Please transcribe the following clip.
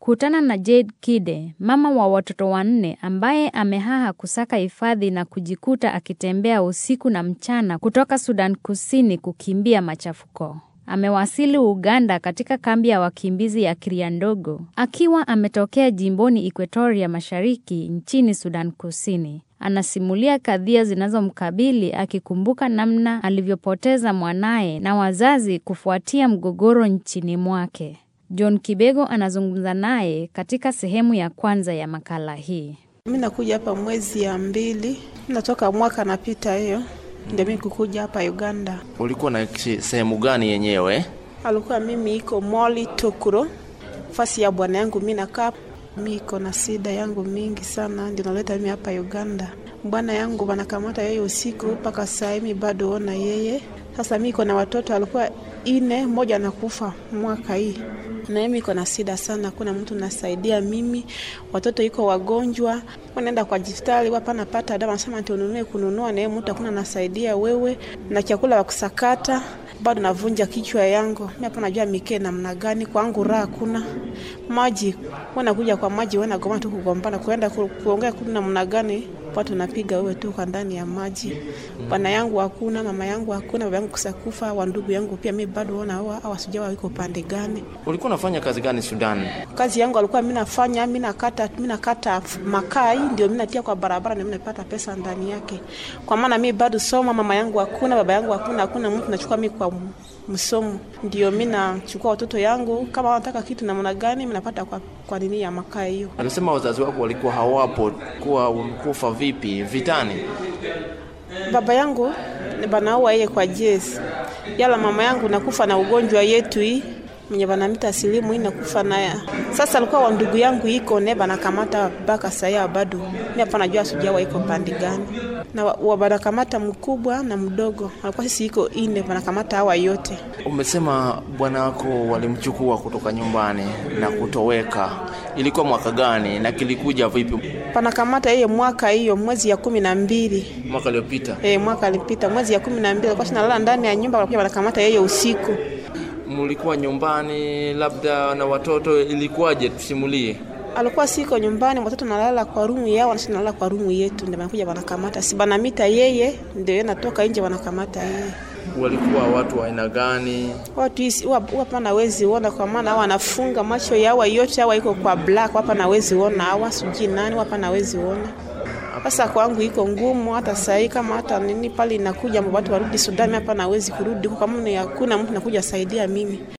Kutana na Jade Kide, mama wa watoto wanne ambaye amehaha kusaka hifadhi na kujikuta akitembea usiku na mchana kutoka Sudan Kusini kukimbia machafuko. Amewasili Uganda katika kambi ya wakimbizi ya Kiriandogo akiwa ametokea jimboni Equatoria Mashariki nchini Sudan Kusini. Anasimulia kadhia zinazomkabili akikumbuka namna alivyopoteza mwanaye na wazazi kufuatia mgogoro nchini mwake. John Kibego anazungumza naye katika sehemu ya kwanza ya makala hii. Mi nakuja hapa mwezi ya mbili, natoka mwaka napita hiyo, ndio mi kukuja hapa Uganda. Ulikuwa na sehemu gani yenyewe? Alikuwa mimi iko Moli Tokuro, fasi ya bwana yangu mi nakaa. Mi iko na sida yangu mingi sana, ndio naleta mimi hapa Uganda. Bwana yangu wanakamata yeye usiku mpaka saa hii bado ona yeye. Sasa mi iko na watoto alikuwa ine, mmoja anakufa mwaka hii na mimi iko na sida sana, kuna mtu nasaidia mimi, watoto iko wagonjwa, wanaenda kwa hospitali wapa napata dawa, nasema ati ununue kununua, na mtu hakuna nasaidia wewe na chakula wa kusakata, bado navunja kichwa yangu mimi hapa, najua mikee namna gani kwangu, raha kuna maji, wanakuja kwa maji, wanagoma tu kugombana, kuenda kuongea kuna namna gani watu napiga wewe tu kwa ndani ya maji. Bwana yangu hakuna, mama yangu hakuna, baba yangu kusakufa, wa ndugu yangu pia mimi bado ona hawa hawa sijua wiko pande gani. Ulikuwa unafanya kazi gani Sudan? Kazi yangu alikuwa mimi nafanya mimi nakata mimi nakata makai ndio mimi natia kwa barabara na mimi napata pesa ndani yake. Kwa maana mimi bado soma, mama yangu hakuna, baba yangu hakuna, hakuna mtu nachukua mimi kwa msomo. Ndio mimi nachukua watoto yangu kama wanataka kitu namna gani mimi napata kwa kwa nini ya makaa hiyo. Alisema wazazi wako walikuwa hawapo, kuwa ulikufa vipi vitani? Baba yangu banaua yeye kwa jezi, yala mama yangu nakufa na ugonjwa yetu hii mwenye banamita silimu hii nakufa naya. Sasa alikuwa wa ndugu yangu iko ne banakamata mpaka saya bado mimi hapa najua sujawa iko pande gani, na wa banakamata mkubwa na mdogo, alikuwa sisi iko ine banakamata hawa yote. Umesema bwana wako walimchukua kutoka nyumbani na kutoweka, ilikuwa mwaka gani na kilikuja vipi? Panakamata yeye mwaka hiyo mwezi ya kumi na mbili Mwaka uliopita. eh, mwaka alipita mwezi ya kumi na mbili alikuwa shinalala ndani ya nyumba, walikuja wanakamata yeye usiku. Mlikuwa nyumbani labda na watoto, ilikuwaje? Tusimulie. alikuwa siko nyumbani, watoto nalala kwa rumu yao, nasi nalala kwa rumu yetu, ndio wanakuja wanakamata, si banamita yeye, ndio yeye natoka nje wanakamata yeye. Walikuwa watu wa aina gani? Watu hisi hapa nawezi ona, kwa maana hawa wanafunga macho yao yote, hawa iko kwa black, hapa nawezi ona, hawa sijui nani, hapa nawezi ona. Sasa kwangu iko ngumu, hata sahii kama hata nini pale inakuja watu warudi Sudani, hapa nawezi kurudi, kwa maana hakuna mtu nakuja saidia mimi.